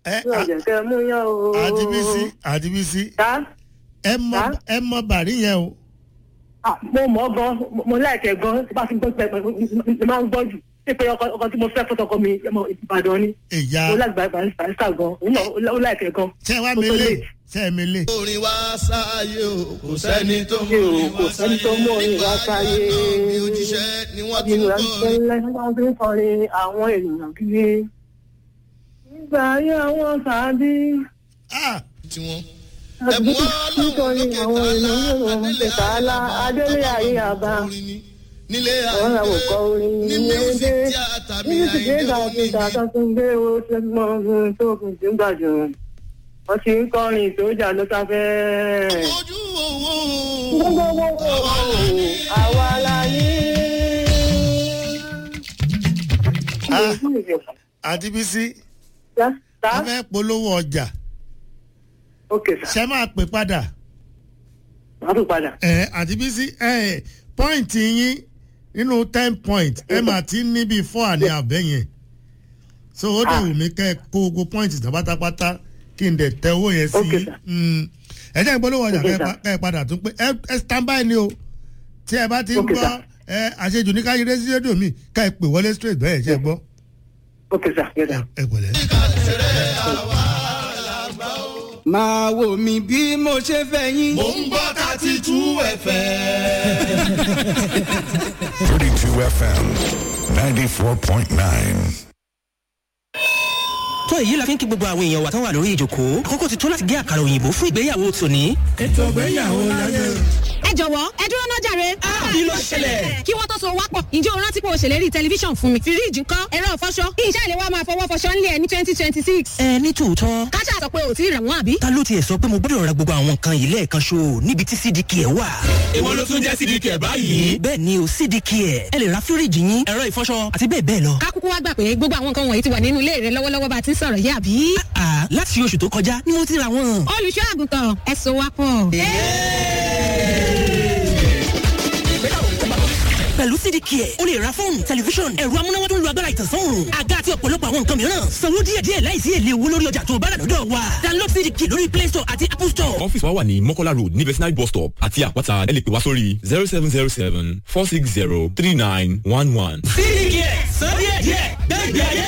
ẹ ní ọ̀jẹ̀ kẹ́ ẹ mú yán o. àdìbísí àdìbísí ta ẹ mọ Sá? ẹ mọ bàrí yẹn o. Ah, mo mọ̀ ọ́ gan mo- mo láìkẹ́ gan tí bá fi gbọ́ pẹ́ mo máa ń gbọ́ jù ṣé pé ọkọ ọkọ tí mo fẹ́ fọ́tọkọ mi ọmọ Ìbàdàn ni ìyá mo lágbàá barista gan òun náà ó láìkẹ́ gan. ṣe wá Mo mi tó lé late. ṣe mi lé. orin wá sáyé o kò sẹ́ni tó mú Ṣé o orin kò wá sẹ́ni tó mú orin wá sáyé? bí òjíṣẹ́ ni wọ́n ti ń nínú kọ́ ẹgbẹ́ ńlẹ́ wọ́n fi ń kọrin àwọn ènìyàn kiri. nígbà ayé àwọn sàádì Ah, tiwọn. nítorí àwọn ènìyàn ló ń ṣe tààlà adélé ayé àbá nílé àwọn àwọn kọ orin ní ní music ẹgbẹ́ theatre mi nínú ìdílé àìdè ìgbà omi tí ìgbà tó ń gbé owó tó ń mọ ohun tó kù sí ń gbàjọ wọ́n ti ń kọrin ìtòjà ló sáfẹ́. ojú owó gbogbo àwa la ní. ah, àdìbísí Tá? a fẹ́ polówó ọjà ok sir ṣe máa pè padà. wàá tún padà. ẹ àdìbísí ẹ pọ́ìntì yín nínú ten point ẹ máa ti ní bíi four àní àbẹ́ yẹn so ó dẹ̀ Ah. wù mí kẹ́ ẹ kó gbogbo pọ́ìntì tán pátápátá kí n dẹ̀ tẹ owó yẹn sí Okay, sir. Mm. ẹ jẹ́ ìpolówó ọjà Okay, kẹ́ ẹ sir. pa- kẹ́ ẹ padà tún pé ẹ ẹ stand by ni o tí ẹ bá ti ń Okay, gbọ́ sir. ẹ àṣejù ní káyọ̀ rẹ́sí rédíò mi ká ẹ pè wọlé straight bẹ́ẹ̀ ṣe gbọ́ ok sir yes ẹ sir. ẹ pẹ̀lẹ́. máa wò mí bí mo ṣe fẹ́ yín. mò ń gbọ́ thirty two fm. 32 FM 94.9. tó èyí la fi ń kí gbogbo àwọn èèyàn wa tán wà lórí ìjòkó àkókò ti tó láti gé àkàrà òyìnbó fún ìgbéyàwó tòní. ẹ jọ̀wọ́ ẹ dúró náà jàre. kí ló ṣẹlẹ̀? kí wọ́n tó so wápọ̀ ǹjẹ́ o rántí pé o ṣèlérí tẹlifíṣàn fún mi. fíríìjì ńkọ́ ẹ̀rọ ìfọṣọ kí iṣẹ́ ìléwọ́ máa fọwọ́ fọṣọ ńlẹ̀ ẹ̀ ní twenty twenty six. ẹ ní tòótọ́ káṣá sọ pé o ti rẹ̀ wọ́n àbí. ta ló tiẹ̀ sọ pé mo gbọ́dọ̀ ra gbogbo àwọn nǹkan yìí lẹ́ẹ̀kan ṣo níbi tí cdk ẹ̀ wà. ìwọ ló tún jẹ́ sídìí kẹ̀ báyìí. bẹ́ẹ̀ ni o cdk ẹ̀ ẹ lè ra fíríìjì yín ẹ̀rọ ìfọṣọ àti bẹ́ẹ̀ bẹ́ẹ̀ lọ. ká kúkú wá gbà pé gbogbo àwọn nǹkan wọ̀nyí ti wà nínú ilé rẹ lọ́wọ́lọ́wọ́ bá a ti ń sọ̀rọ̀ yìí àbí. àà láti oṣù tó kọjá ni mo ti ra wọn. olùṣọ́ àgùntàn ẹ so wápọ̀. pẹ̀lú cdk ẹ̀ o lè ra fóònù tẹlifíṣọ̀n ẹ̀rọ amúnáwá tó ń lo agbára ìtànsán òòrùn àga àti ọ̀pọ̀lọpọ̀ àwọn nǹkan mìíràn sanwó díẹ̀díẹ̀ láìsí èlé owó lórí ọjà tó o bá rà lọ́dọ̀ wa download cdk lórí play store àti apple store. ọ́fíìsì wa wà ní mọ́kọ́lá road ní vetinary bus stop àti àpáta ẹ lè pè wá sórí zero seven zero seven four six zero three nine one one. cdk sọ díẹ̀díẹ̀ gbẹ́gbẹ́ ayé